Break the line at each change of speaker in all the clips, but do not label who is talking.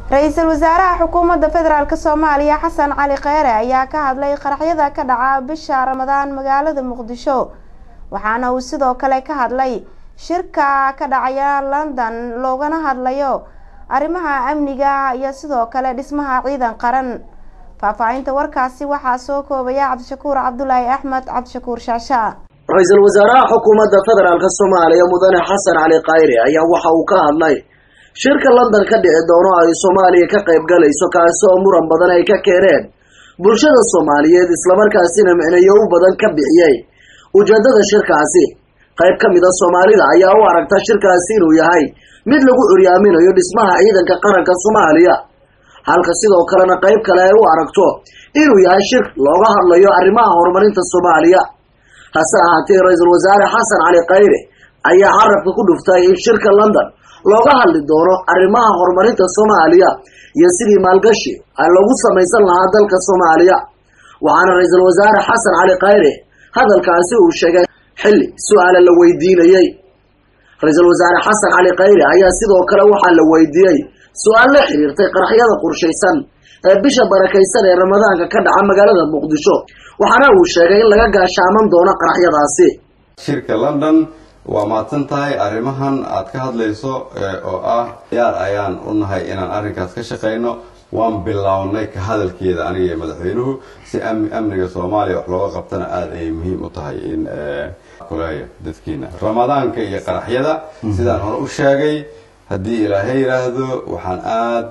ra-iisul wasaaraha xukuumadda federaalk soomaaliya xasan cali kheyre ayaa ka hadlay qaraxyada ka dhaca bisha ramadaan magaalada muqdisho waxaana uu sidoo kale ka hadlay shirka ka dhacaya london loogana hadlayo arrimaha amniga iyo sidoo kale dhismaha ciidan qaran faahfaahinta warkaasi waxaa soo koobaya cabdishakuur cabdulaahi axmed cabdishakuur shaasha
ra-iisul wasaaraha xukuumadda federaalk soomaaliya mudane xasan cali khayre ayaa waxa uu ka hadlay shirka london ka dhici doono ay soomaaliya ka qayb galayso kaasi oo muran badan ay ka keeneen bulshada soomaaliyeed islamarkaasina micnayo u badan ka bixiyey ujeedada shirkaasi qayb ka mida soomaalida ayaa u aragta shirkaasi inuu yahay mid lagu curyaaminayo dhismaha ciidanka qaranka soomaaliya halka sidoo kalena qayb kale ay u aragto inuu yahay shir looga hadlayo arrimaha horumarinta soomaaliya hase ahaatee ra-iisul wasaare xasan cali khayre ayaa carabka ku dhuftay in shirka london looga hadli doono arrimaha horumarinta soomaaliya iyo sidii maalgashi lagu samaysan lahaa dalka soomaaliya waxaana ra-iisul wasaare xasan cali khayre hadalkaasi uu sheegay xilli su-aala la weydiinayey ra-iisul wasaare xasan cali khayre ayaa sidoo kale waxaa la weydiiyey su-aal la xiriirtay qaraxyada qorshaysan ee bisha barakaysan ee ramadaanka ka dhaca magaalada muqdisho waxaana uu sheegay in laga gaashaaman doono qaraxyadaasi
shirka london waa mahadsan tahay arrimahan aad ka hadlayso oo ah yaar ayaan u nahay inaan arrinkaas ka shaqayno waan bilownay ka hadalkeeda aniga iyo madaxweynuhu si amniga soomaaliya wax looga qabtana aada ayay muhiim u tahay in kuleeya dadkiina ramadaanka iyo qaraxyada sidaan hore u sheegay haddii ilaahay yidhaahdo waxaan aada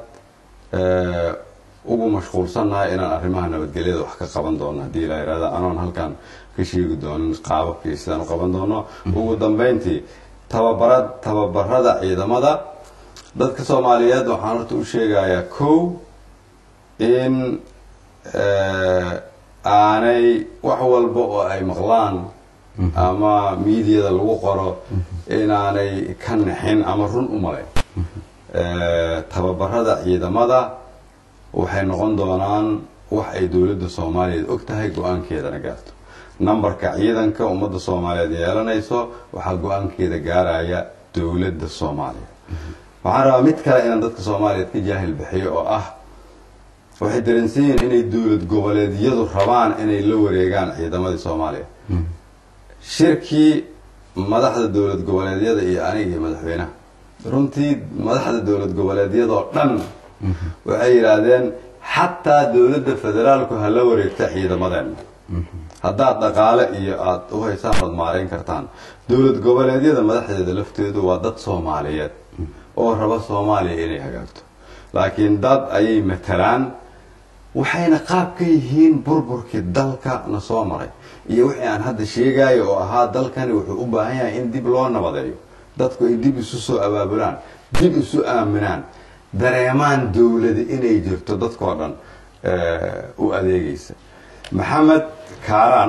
ugu mashquulsannahay inaan arrimaha nabadgelyada wax ka qaban doono haddii ilaa yidhahdo anoon halkan ka sheegi doonin qaababkii sidaan u qaban doono ugu dambeyntii tababarad tababarada ciidamada dadka soomaaliyeed waxaan horta u sheegayaa kow in aanay wax walba oo ay maqlaan ama miidiyada lagu qoro inaanay ka naxin ama run u malayn tababarada ciidamada waxay noqon doonaan wax ay dowladda soomaaliyeed og tahay go-aankeedana gaarto numberka ciidanka ummadda soomaaliyeed yeelanayso waxaa go-aankeeda gaaraya dowladda soomaaliya waxaan rabaa mid kale inaan dadka soomaaliyeed ka jaahil bixiyo oo ah waxay dareensan yihiin inay dowlad goboleedyadu rabaan inay la wareegaan ciidamadii soomaaliya shirkii madaxda dowlad goboleedyada iyo aniga iyo madaxweynaha runtii madaxda dowlad goboleedyadoo dhan waxay yidhaahdeen xataa dowladda federaalku ha la wareegta ciidamadeena haddaad dhaqaale iyo aada u haysaan ood maarayn kartaan dowlad goboleedyada madaxdeeda lafteedu waa dad soomaaliyeed oo raba soomaaliya inay hagaagto laakiin dad ayay matalaan waxayna qaab ka yihiin burburkii dalka na soo maray iyo wixii aan hadda sheegayo oo ahaa dalkani wuxuu u baahan yahay in dib loo nabadeeyo dadku ay dib isu soo abaabulaan dib isu aaminaan dareemaan dowladi inay jirto dadkoo dhan u adeegaysa maxamed kaaraan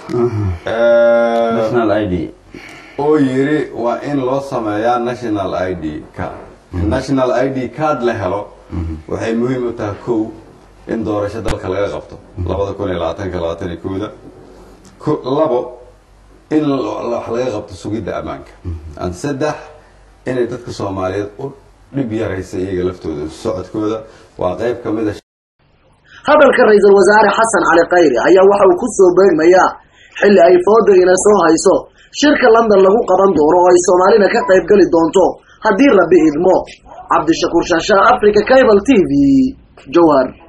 oo yiri waa in loo sameeyaa national i d card national i d card la helo waxay muhiim u tahay kow in doorasho dalka laga qabto labada kun iyo labaatanka labaatan iyo kooda labo in wax laga qabto sugidda ammaanka an saddex inay dadka soomaaliyeed u dhib yaraysa iyaga laftooda socodkooda waa qayb ka mid a
hadalka ra-iisul wasaare xasan cali khayre ayaa waxa uu ku soo beegmayaa xilli ay foodagina soo hayso shirka london lagu qaban doono oo ay soomaalina ka qayb geli doonto haddii rabbi idmo cabdishakuur shaashaa africa cable t v jowhar